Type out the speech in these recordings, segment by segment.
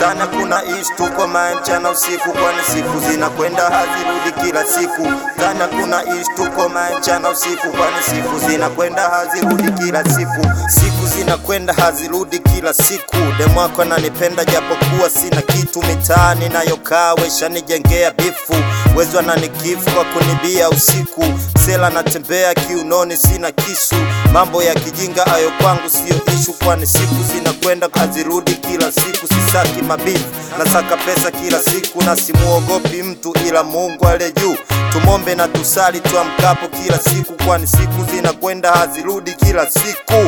Tana kuna ishi tuko mae mchana usiku, kwani siku zinakwenda hazirudi kila siku. Tana kuna ishi tuko mae mchana usiku, kwani siku zinakwenda hazirudi kila siku. Siku zinakwenda hazirudi kila siku. Demwako ananipenda japokuwa sina kitu, mitaani nayokaa weshanijengea bifu, wezi wananikifu kwa kunibia usiku. Sela natembea kiunoni, sina kisu. Mambo ya kijinga ayo kwangu siyo ishu, kwani siku zinakwenda hazirudi kila siku. Sisaki mabifu, nasaka pesa kila siku, na simuogopi mtu ila Mungu aliye juu. Tumombe na tusali tuamkapo kila siku, kwani siku zinakwenda hazirudi kila siku.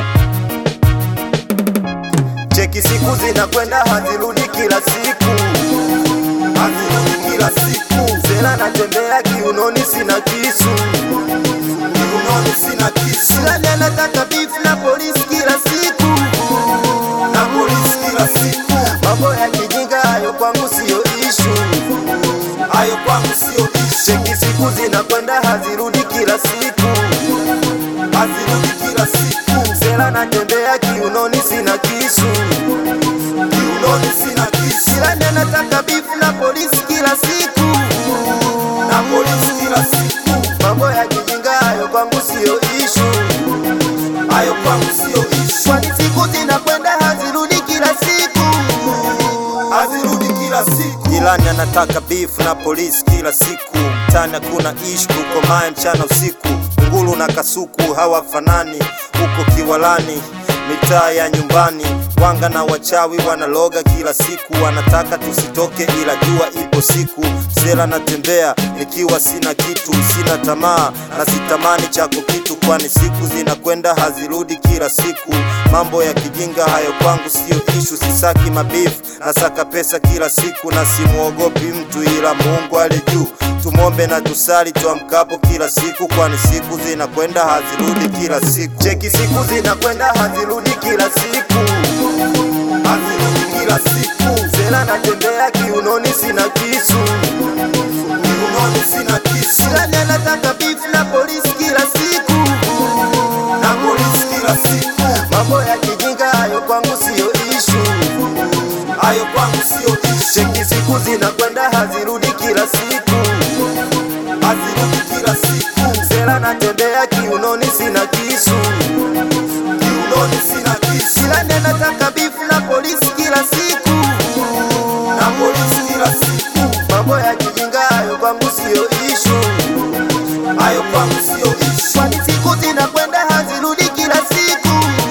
Cheki siku zinakwenda hazirudi kila siku, hazirudi kila siku. Sela natembea kiunoni, sina kisu, kiunoni sina kisu. Silani anataka beef na polisi kila siku, na polisi kila siku. Mambo ya kijinga hayo kwangu siyo ishu, hayo kwangu siyo ishu. Cheki siku zinakwenda hazirudi kila siku, hazirudi kila siku. Sela natembea kiunoni, sina kisu, kiunoni sina kisu. Silani anataka beef na polisi kila siku, na polisi kila siku. Mambo ya kijinga hayo kwangu siyo ishu, hayo kwangu siyo ishu. Kwani siku zinakwenda hazirudi kila siku, hazirudi kila siku. Jirani anataka beef na polisi kila siku, mtani hakuna ishu, tuko mae mchana usiku. Ngulu na kasuku hawafanani, huko Kiwalani mitaa ya nyumbani, wanga na wachawi wanaloga kila siku, wanataka tusitoke, ila jua ipo siku. Sela natembea nikiwa sina kitu, sina tamaa na sitamani chako kitu, kwani siku zinakwenda hazirudi kila siku. Mambo ya kijinga hayo kwangu siyo ishu, sisaki mabifu, nasaka pesa kila siku, na simuogopi mtu ila Mungu aliye juu. Tumombe na tusali tuamkapo kila siku, kwani siku zinakwenda hazirudi kila siku. Cheki siku zinakwenda hazirudi kila siku, hazirudi kila siku. Sela natembea kiunoni, sina kisu, kiunoni sina kisu. Silani anataka beef na polisi kila siku, na polisi kila siku. Mambo ya kijinga hayo kwangu siyo ishu, hayo kwangu siyo ishu. Cheki siku zinakwenda hazirudi kila siku hazirudi kila siku. Sela natembea kiunoni, sina kisu, kiunoni sina kisu. Silani anataka beef na polisi kila siku, na polisi kila siku. Mambo ya kijinga hayo kwangu siyo ishu, hayo kwangu siyo ishu. Kwani siku zinakwenda hazirudi kila siku,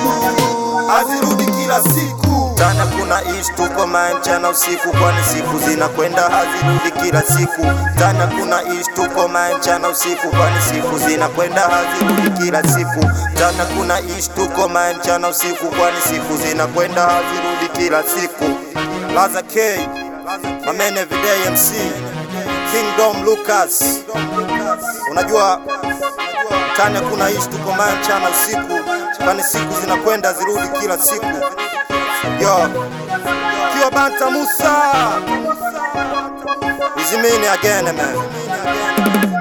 hazirudi kila siku. Tana kuna ishi tuko mae mchana usiku, kwani siku zinakwenda hazirudi kila siku. Tana kuna ishi tuko mae mchana usiku, kwani siku zinakwenda hazirudi kila siku. Tana kuna ishi tuko mae mchana usiku, kwani siku zinakwenda hazirudi kila siku. Laza K, Mamene Everyday MC, Kingdom Lucas. Unajua Tana kuna ishi tuko mae mchana usiku, kwani siku zinakwenda zirudi kila siku. Yo, Kiwa Banta Musa. Izimini again, man.